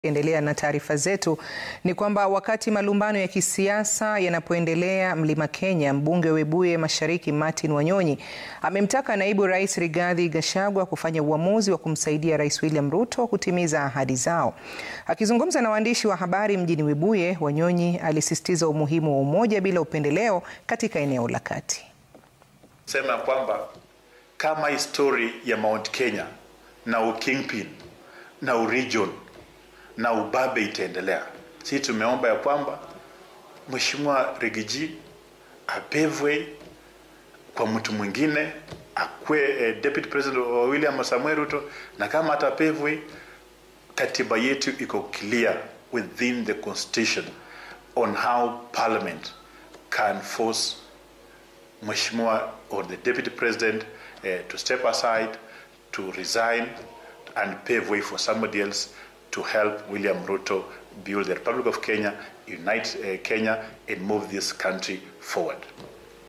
Endelea na taarifa zetu ni kwamba wakati malumbano ya kisiasa yanapoendelea Mlima Kenya, mbunge wa Webuye Mashariki Martin Wanyonyi amemtaka naibu rais Rigathi Gachagua kufanya uamuzi wa kumsaidia Rais William Ruto kutimiza ahadi zao. Akizungumza na waandishi wa habari mjini Webuye, Wanyonyi alisisitiza umuhimu wa umoja bila upendeleo katika eneo la kati. Sema kwamba kama histori ya Mount Kenya na ukingpin na uregion na ubabe itaendelea. Sisi tumeomba ya kwamba Mheshimiwa Rigiji apevwe kwa mtu mwingine akwe eh, deputy president wa William Samuel Ruto, na kama atapevwe, katiba yetu iko clear within the constitution on how parliament can force Mheshimiwa or the deputy president eh, to step aside to resign and pave way for somebody else to help William Ruto build the Republic of Kenya, unite uh, Kenya, and move this country forward.